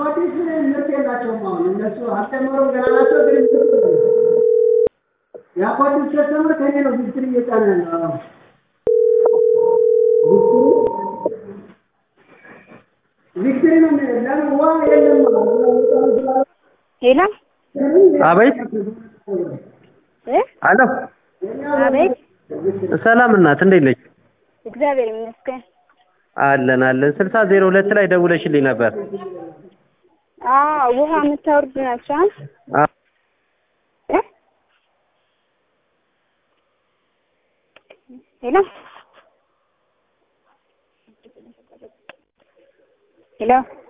የአኳዲስ ምርት የላቸውም። አሁን እነሱ አልጨመሩም ገና ናቸው። ግን የአኳዲስ ከስተመር ከኔ ነው ቪክትሪ እየጫነ ያለው ቪክትሪ ነው ለምን ውሃ የለም ሄሎ አቤት እ አሎ አቤት ሰላም እናት እንዴት ነች? እግዚአብሔር ይመስገን። አለን አለን ስልሳ ዜሮ ሁለት ላይ ደውለሽልኝ ነበር። አዎ ውሃ የምታወርዱ ናቸው አ? አ- እ ሄሎ ሄሎ